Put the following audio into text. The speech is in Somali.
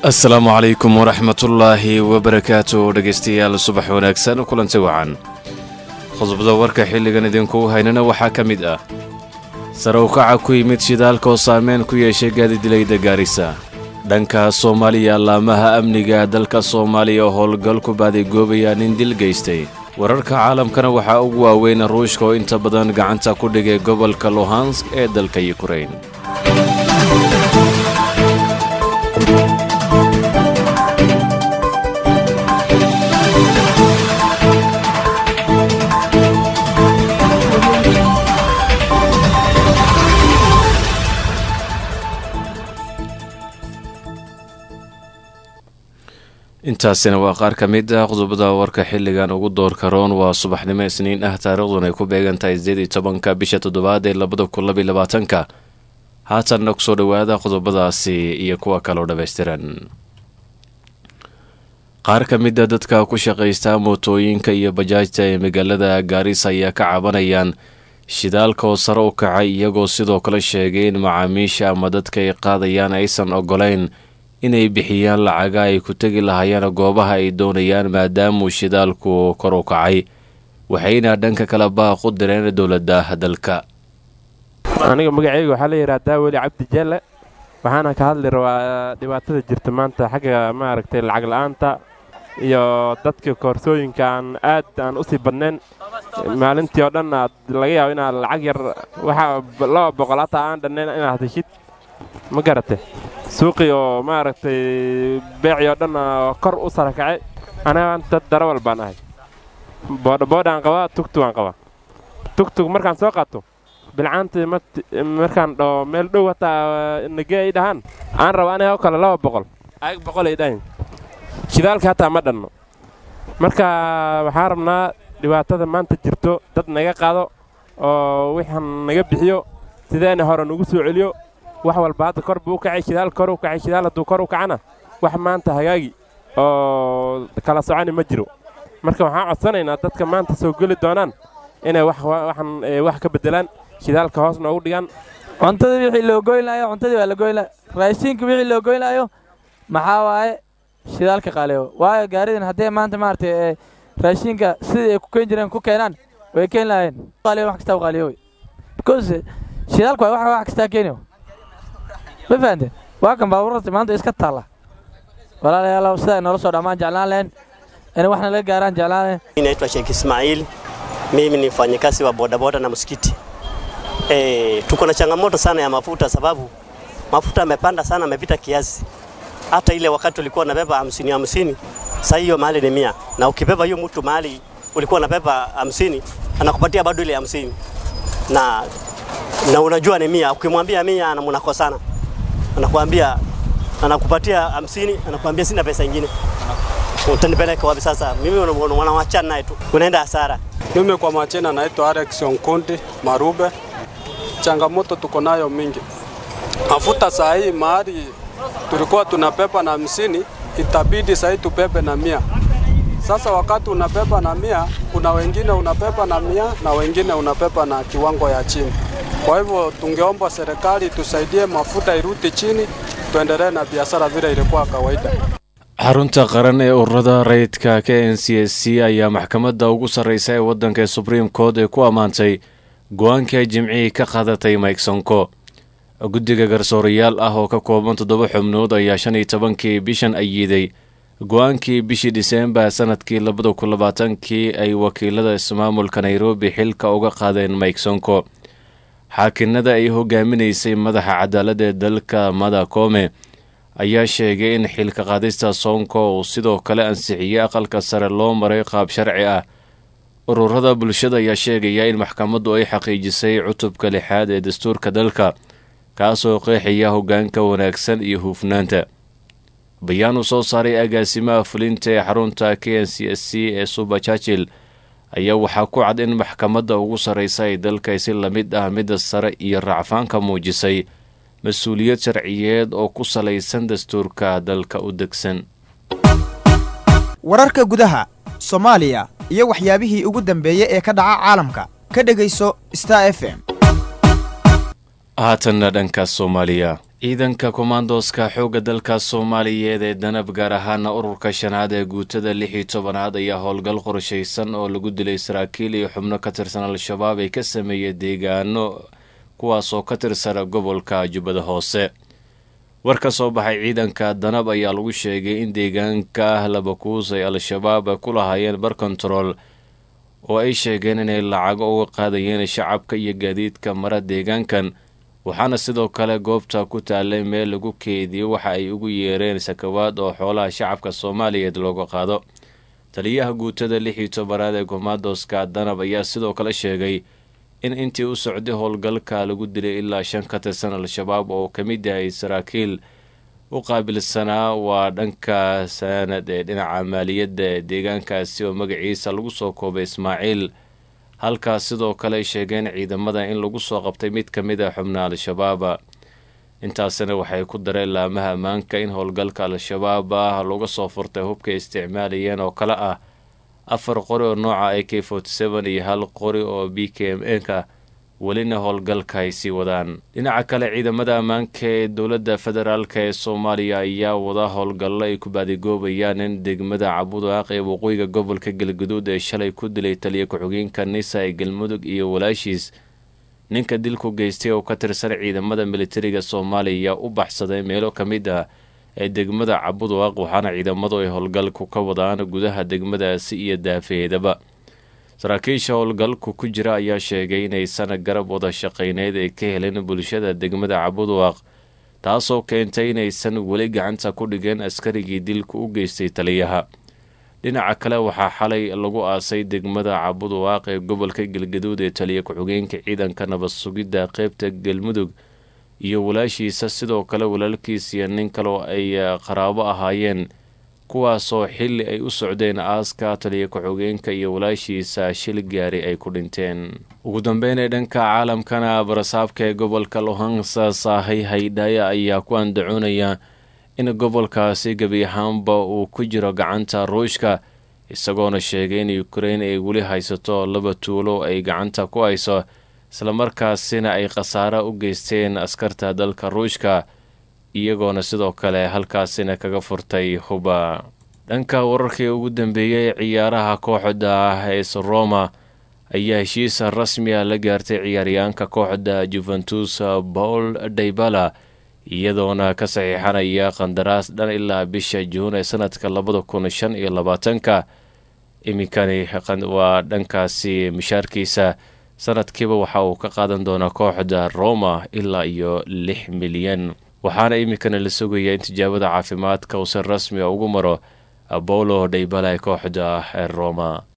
asalaamu calaykum waraxmatullaahi wabarakaatu dhegaystayaal subax wanaagsan kulanti wacan qodobada warka xilligan idinku haynana waxaa ka mid ah sare ukaca ku yimid shidaalka oo saameyn ku yeeshay gaadidilayda gaarisa dhanka soomaaliya allaamaha amniga dalka soomaaliya oo howlgal ku baadigoobayaa nin dil geystay wararka caalamkana waxaa ugu waaweyn ruushka oo inta badan gacanta ku dhigay gobolka luhansk ee dalka yukrain intaasina waa qaar ka mid ah qodobada warka xilligan ugu doorka roon waa subaxnimo isniin ah taariikhdun ay ku beegan tahay sideed iyo tobanka bisha toddobaad ee labada kun labaiy labaatanka haatanna kusoo dhowaada qodobadaasi iyo kuwa kaloo dhammaystiran qaar ka mid a dadka ku shaqaysta mootooyinka iyo bajaajta ee magaalada gaarisa ayaa ka cabanayaan shidaalka oo sare u kacay iyagoo sidoo kale sheegay in macaamiisha ama dadka ay qaadayaan aysan ogolayn inay bixiyaan lacaga ay ku tegi lahaayeen goobaha ay doonayaan maadaamuu shidaalku kor u kacay waxayna dhanka kale baaq u direen dowladda dalka aniga magacayga waxaa la yidhahdaa weli cabdi jeelle waxaana ka hadli rabaa dhibaatada jirta maanta xagga maaragtay lacag la'aanta iyo dadka koorsooyinka aan aad aan u sii badnayn maalintii oo dhan aad laga yaabo inaad lacag yar waxa laba boqol hataa aan dhannayn inaad heshid ma garate suuqii oo maaragtay beecii oo dhan kor u sara kacay anaga dad darawal baan ahay boodhaboodhaan qabaa tugtugaan qabaa tugtug markaan soo qaato bilcaantii markaan dhaho meel dhow hataa nagee ay dhahaan aan raba aniga oo kale laba boqol ayag boqol ay dhahayn shidaalka hataa ma dhanno marka waxaan rabnaa dhibaatada maanta jirto dad naga qaado oo wixaan naga bixiyo sideena hore nagu soo celiyo wax walba hadda kor buu u kacay shidaal kor u kacay shidaal hadduu kor u kacana wax maanta hagaagi oo kala soconi ma jiro marka waxaan codsanaynaa dadka maanta soo geli doonaan inay waxan wax ka beddelaan shidaalka hoos noogu dhigaan cuntadii wixii loo goyn lahayo cuntadii waa la goyn laha raashiinka wixii loo goyn lahayo maxaa waaye shidaalka qaaliyo waayo gaaridan haddee maanta maaragtay raashiinka sidii ay ku keen jireen ku keenaan way keen lahayeen qaaliyo wax kastaa qaaliyo because shidaalku waa wax wax kastaa keeniyo ma fahanteen waa kan baabuurta maanta iska taalla walaalayaal sida ay noola soo dhammaan jeclaan lahayn inay waxna laga gaaraan jeclaan lahayn Naitwa Sheikh Ismail, mimi ni mfanyakazi wa bodaboda na msikiti. E, tuko na changamoto sana ya mafuta sababu mafuta yamepanda sana, amepita kiasi. Hata ile wakati ulikuwa unabeba hamsini hamsini, sasa hiyo mahali ni mia, na ukibeba hiyo mtu mahali ulikuwa unabeba hamsini anakupatia bado ile hamsini na, na unajua ni mia. Ukimwambia mia mnakosana, anakuambia anakupatia hamsini, anakuambia sina pesa ingine utanipeleka wapi sasa? Mimi wanawachana naye tu, unaenda hasara. Mimi kwa majina naitwa Alex Onkundi Marube. Changamoto tuko nayo mingi, mafuta saa hii mahali tulikuwa tunabeba na hamsini itabidi saa hii tubebe na mia. Sasa wakati unabeba na mia, kuna wengine unabeba na mia na wengine unabeba na kiwango ya chini. Kwa hivyo tungeomba serikali tusaidie, mafuta irudi chini, tuendelee na biashara vile ilikuwa kawaida. xarunta qaran ee ururada rayidka k n c s c ayaa maxkamadda ugu sarreysa ee waddanka ee subriim court ee ku ammaantay go-aankii ay jimcihii ka qaadatay mike sonko guddiga garsoorayaal ah oo ka kooban toddoba xubnood ayaa shan iyo tobankii bishan ayiiday go-aankii bishii dhiseembar sanadkii labada kun labaatankii ay wakiilada ismaamulka nairobi xilka uga qaadeen mike sonko xaakinada ay hogaaminaysay madaxa cadaaladda ee dalka mada koome ayaa sheegay in xilka qaadista soonko uu sidoo kale ansixiyey aqalka sare loo maray qaab sharci ah ururada bulshada ayaa sheegaya in maxkamaddu ay xaqiijisay cutubka lixaad ee dastuurka dalka kaasoo qeexaya hoggaanka wanaagsan iyo huufnaanta bayaan uu soo saaray agaasimaha fulinta ee xarunta k n c s c ee suba churchill ayaa waxaa ku cad in maxkamadda ugu sarreysa ay dalka si lamid ah midda sare iyo racfaanka muujisay mas-uuliyad sharciyeed oo ku salaysan dastuurka dalka u degsan wararka gudaha soomaaliya iyo waxyaabihii ugu dambeeyey ee ka dhaca caalamka ka dhegayso star f m haatanna dhanka soomaaliya ciidanka kommandoska xoogga dalka soomaaliyeed ee danab gaar ahaana ururka shanaad ee guutada lix iyo tobanaad ayaa howlgal qorshaysan oo lagu dilay saraakiil iyo xubno ka tirsan al-shabaab ay ka sameeyey deegaano kuwaasoo ka tirsan gobolka jubbada hoose war ka soo baxay ciidanka danab ayaa lagu sheegay in deegaanka labakuus ay al-shabaab ku lahaayeen bar kontarool oo ay sheegeen inay lacago uga qaadayeen shacabka iyo gaadiidka mara deegaankan waxaana sidoo kale goobta ku taalay meel lagu keediyo waxa ay ugu yeereen sakawaad oo xoolaha shacabka soomaaliyeed looga qaado taliyaha guutada lix iyo tobanaad ee kommandoska danab ayaa sidoo kale sheegay in intii u socday howlgalka lagu dilay ilaa shan ka tirsan al-shabaab oo ka mid yahay saraakiil u qaabilsanaa waa dhanka sanad ee dhinaca maaliyadda ee deegaankaasi oo magaciisa lagu soo koobay ismaaciil halkaas sidoo kale ay sheegeen ciidamada in lagu soo qabtay mid ka mid a xubna al-shabaaba intaasina waxay ku dareen laamaha ammaanka in howlgalka al-shabaab ah looga soo furtay hubka isticmaalayeen oo kale ah afar qori oo nooca a k forty seven iyo hal qori oo b k m nka welina howlgalka ay sii wadaan dhinaca kale ciidamada ammaanka ee dowladda federaalk ee soomaaliya ayaa wada howlgallo ay ku baadigoobayaan in degmada cabudaaq ee waqooyiga gobolka galguduud ee shalay ku dilay taliya ku-xigeenka nisa ee galmudug iyo walaashiis ninka dilku geystay oo ka tirsan ciidamada militariga soomaaliya u baxsaday meelo ka mid ah ee degmada cabudaaq waxaana ciidamadu ay howlgalku ka wadaan gudaha degmadaasi iyo daafeedaba saraakiisha howlgalku ku jira ayaa sheegay inaysan garab wada shaqayneyd ay ka helin bulshada degmada cabudaaq taasoo keentay inaysan weli gacanta ku dhigeen askarigii dilku u geystay taliyaha dhinaca kale waxaa xalay lagu aasay degmada cabudaaq ee gobolka galgaduud ee taliya ku-xigeenka ciidanka nabad sugidda qeybta galmudug iyo walaashiisa sidoo kale walaalkiis iyo nin kaleo ay qaraabo ahaayeen kuwaasoo xilli ay u socdeen aaska taliya ku-xigeenka iyo walaashiisa shil gaari ay ku dhinteen ugu dambeynee dhanka caalamkana barasaabka ee gobolka lohansa saahay haydhaya ayaa ku andacoonaya in gobolkaasi gebi ahaanba uu ku jiro gacanta ruushka isagoona sheegay in ukrein ay weli haysato laba tuulo ay gacanta ku hayso islamarkaasina ay khasaare u geysteen askarta dalka ruushka iyagoona sidoo kale halkaasina kaga furtay huba dhanka wararkii ugu dambeeyey ciyaaraha kooxda es roma ayaa heshiisa rasmiya la gaartay ciyaaryaanka kooxda juventus paul daybala iyadoona ka saxiixanaya qandaraas dhan ilaa bisha juun ee sanadka labada kun shan iyo labaatanka iminkani waa dhankaasi mishaarkiisa sanadkiiba waxa uu ka qaadan doonaa kooxda roma ilaa iyo lix milyan waxaana iminkana la sugayaa in tijaabada caafimaadka uu si rasmi a ugu maro apolo dhaybala ee kooxda roma